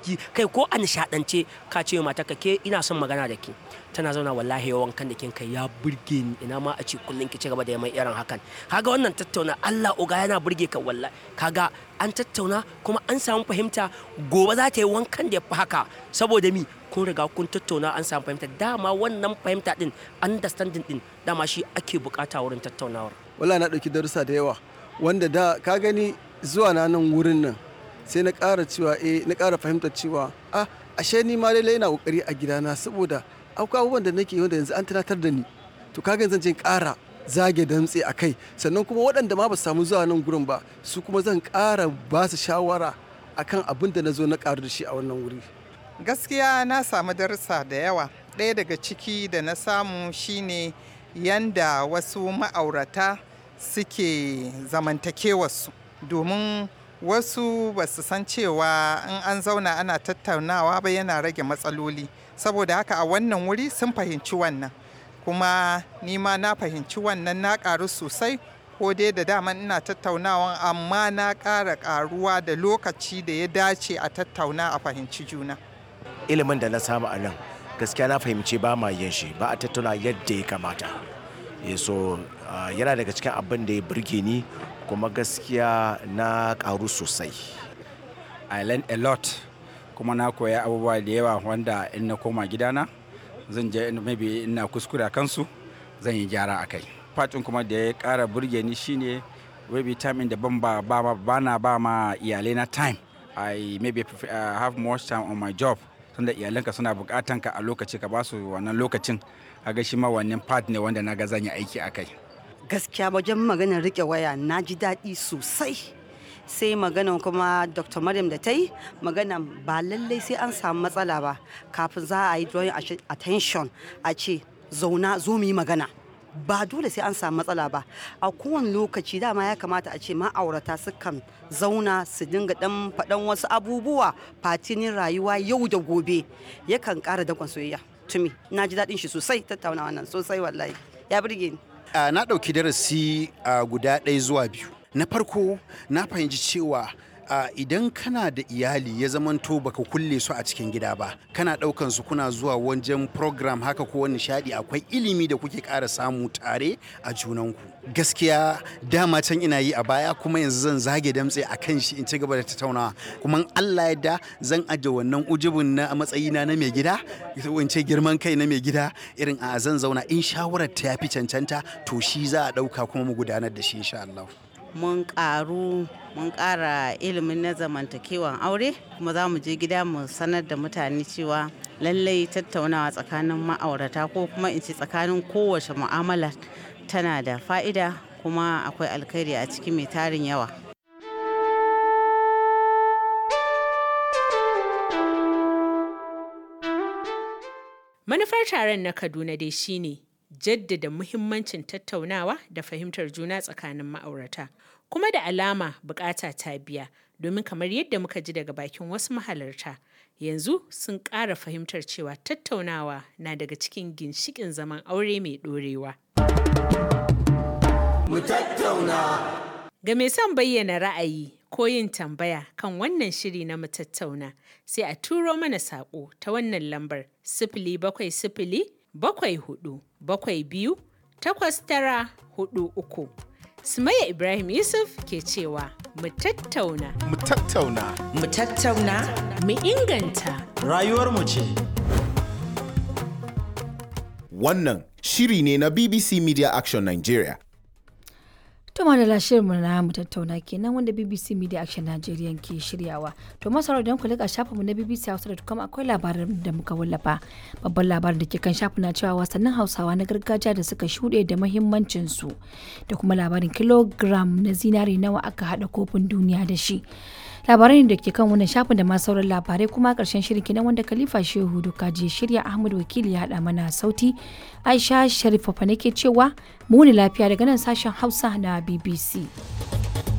jiki kai ko a nishaɗance ka ce mata ka ke ina son magana da ke tana zauna wallahi yawan kan da kin kai ya burge ni ina ma a ce kullum ki ci gaba da mai irin hakan kaga wannan tattauna Allah uga yana burge ka wallahi kaga an tattauna kuma an samu fahimta gobe za ta yi wankan da ya fi haka saboda mi kun riga kun tattauna an samu fahimta dama wannan fahimta din understanding din dama shi ake bukata wurin tattaunawar wallahi na ɗauki darussa da yawa wanda da ka gani zuwa na nan wurin nan sai na ƙara cewa eh na ƙara fahimtar cewa ah ashe ni ma lallai ina kokari a gidana saboda akwai abubuwan da nake wanda yanzu an tunatar da ni to kaga zan je ƙara zage damtse a kai sannan kuma waɗanda ma ba su samu zuwa nan gurin ba su kuma zan ƙara ba su shawara akan abin da na zo na ƙaru da shi a wannan wuri gaskiya na samu darussa da yawa ɗaya daga ciki da na samu shine yanda wasu ma'aurata suke zamantakewarsu domin wasu ba su san cewa in an zauna ana tattaunawa ba yana rage matsaloli saboda haka a wannan wuri sun fahimci wannan kuma nima na fahimci wannan na ƙaru sosai ko dai da dama ina tattaunawa amma na ƙara ƙaruwa da lokaci da ya dace a tattauna a fahimci juna ilimin da na samu a nan gaskiya na fahimci ba ma yin shi ba a tattauna yadda ya kamata so yana daga cikin abin da ya burge ni kuma gaskiya na karu sosai i learned a lot kuma na koya abubuwa da yawa wanda in na koma gidana zan je maybe ina kuskure a kansu zan yi gyara a kai fatin kuma da ya kara burge ni shine maybe time in da ban ba ba na ba ma iyalai na time i maybe uh, have more time on my job tunda iyalanka suna bukatan ka a lokaci ka basu wannan lokacin kaga shi ma wannan part ne wanda na ga zan yi aiki a kai gaskiya wajen maganar rike waya na ji daɗi sosai sai magana kuma dr maryam da ta yi magana ba lallai sai an samu matsala ba kafin za a yi drawing attention a ce zauna zo mu yi magana ba dole sai an samu matsala ba a kowane lokaci dama ya kamata a ce ma'aurata sukan zauna su dinga dan faɗan wasu abubuwa fatinin rayuwa yau da gobe yakan ƙara dakon soyayya tumi na ji daɗin shi sosai tattaunawa nan sosai wallahi ya burge ni Uh, na ɗauki darasi uh, guda ɗaya zuwa biyu na farko na fahimci cewa uh, idan kana da iyali ya zamanto baka kulle su a cikin gida ba kana ɗaukan su kuna zuwa wajen program haka ko wani nishaɗi akwai ilimi da kuke ƙara samu tare a junanku gaskiya dama can ina yi a baya kuma yanzu zan zage damtse a kan shi in ci gaba da tattaunawa kuma Allah yadda zan aje wannan ujubin na matsayina na mai gida in ce girman kai na mai gida irin a zan zauna in shawarar ta yafi cancanta to shi za a ɗauka kuma mu gudanar da shi insha Allah. mun karu mun kara ilimin na zamantakewan aure kuma za mu je gida mu sanar da mutane cewa lallai tattaunawa tsakanin ma'aurata ko kuma in ce tsakanin kowace mu'amala tana da fa'ida kuma akwai alkhairi a ciki mai tarin yawa manufar taron na kaduna dai shine jaddada muhimmancin tattaunawa da fahimtar juna tsakanin ma'aurata kuma da alama bukata ta biya domin kamar yadda muka ji daga bakin wasu mahalarta yanzu sun ƙara fahimtar cewa tattaunawa na daga cikin ginshikin zaman aure mai ɗorewa. Mu tattauna. Ga mai son bayyana ra'ayi ko yin tambaya kan wannan shiri na mu tattauna sai a turo mana saƙo ta wannan lambar sifili bakwai sifili bakwai hudu bakwai biyu takwas tara hudu uku. Sumayya Ibrahim Yusuf ke cewa mu tattauna. Mu tattauna. Mu tattauna. Mu inganta. Rayuwarmu ce. Wannan shiri ne na BBC Media Action Nigeria. To madalla shirinmu na mu tattauna kenan wanda BBC Media Action Nigeria ke shiryawa. To masarar don ku lika shafinmu na BBC Hausa.com akwai labarin da muka wallafa. Babban labarin da ke kan shafin na cewa wasannin Hausawa na gargajiya da suka shuɗe da mahimmancin su da kuma labarin kilogram na zinari nawa aka haɗa kofin duniya da shi. labarai da ke kan wannan shafin da ma sauran labarai kuma karshen shirin kenan wanda khalifa shehu duka je shirya ahmad wakili ya haɗa mana sauti aisha sharifa fa nake cewa muni lafiya daga nan sashen hausa na bbc